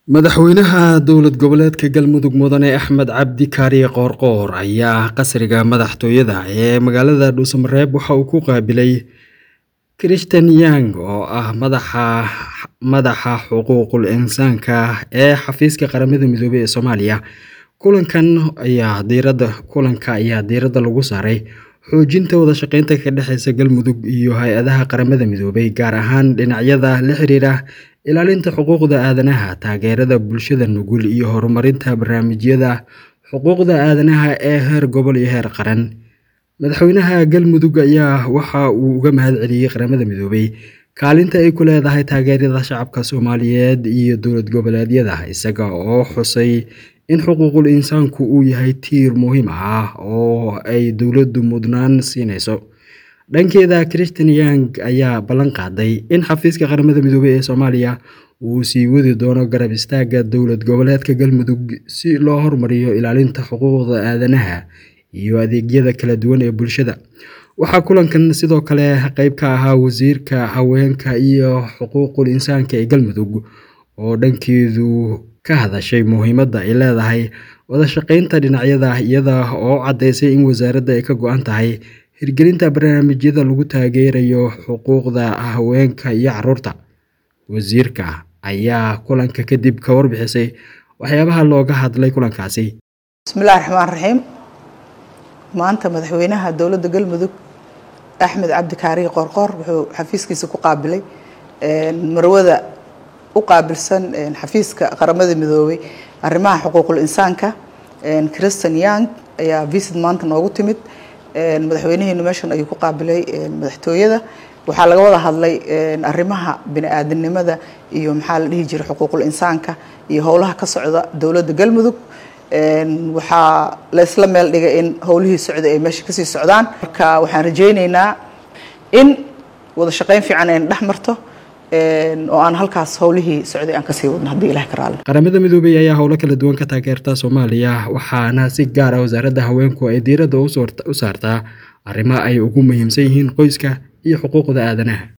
Madaxweynaha dowlad goboleedka Galmudug Mudane Axmed Cabdi Kaariye Qoorqoor ayaa qasriga madaxtooyada ee magaalada Dhuusamareeb waxa uu ku qaabilay Christian Young oo ah madaxa madaxa xuquuqul insaanka ee xafiiska qaramada midoobay ee Soomaaliya. Kulankan ayaa diiradda kulanka ayaa diiradda lagu saaray xoojinta wada shaqeynta ka dhexeysa Galmudug iyo hay-adaha qaramada midoobay gaar ahaan dhinacyada la xiriira ilaalinta xuquuqda aadanaha, taageerada bulshada nugul iyo horumarinta barnaamijyada xuquuqda aadanaha ee heer gobol iyo heer qaran. Madaxweynaha Galmudug ayaa waxa uu uga mahadceliyay qaramada midoobay kaalinta ay ku leedahay taageerada shacabka Soomaaliyeed iyo dowlad goboleedyada isaga oo xusay in xuquuqul insaanku uu yahay tiir muhiim ah oo ay dowladdu mudnaan siinayso. Dhankeeda Christian Young ayaa ballan qaaday in xafiiska qaramada midoobay ee Soomaaliya uu sii wadi doono garab istaagga dowlad goboleedka Galmudug si loo horumariyo ilaalinta xuquuqda aadanaha iyo adeegyada kala duwan ee bulshada. Waxaa kulankan sidoo kale qayb ka ahaa wasiirka haweenka iyo xuquuqul insaanka ee Galmudug oo dhankeedu ka hadashay muhiimadda ay leedahay wada shaqeynta dhinacyada iyada oo caddeysay in wasaaradda ay ka go'an tahay hirgelinta barnaamijyada lagu taageerayo xuquuqda haweenka iyo carruurta. Wasiirka ayaa kulanka kadib ka warbixisay waxyaabaha looga hadlay kulankaasi. bismillahi raxmaan raxiim maanta madaxweynaha dowladda galmudug axmed cabdi kaariye qoorqoor wuxuu xafiiskiisa ku qaabilay marwada u qaabilsan xafiiska qaramada midoobay arrimaha xuquuqul insaanka christian young ayaa visit maanta noogu timid madaxweynaheenu meeshan ayuu ku qaabilay madaxtooyada waxaa laga wada hadlay arrimaha bini-aadanimada iyo maxaa la dhihi jiray xuquuqul insaanka iyo howlaha ka socda dowladda galmudug waxaa la isla meel dhigay in howlihii socday ay meesha kasii socdaan marka waxaan rajayneynaa in wada shaqeyn fiican ayna dhex marto oo aan halkaas howlihii socday aan kasii wadno haddii ilaah ka raali qaramada midoobay ayaa howlo kala duwan ka taageerta Soomaaliya waxaana si gaar ah wasaaradda haweenku ay diiradda u saartaa arrimaha ay ugu muhiimsan yihiin qoyska iyo xuquuqda aadanaha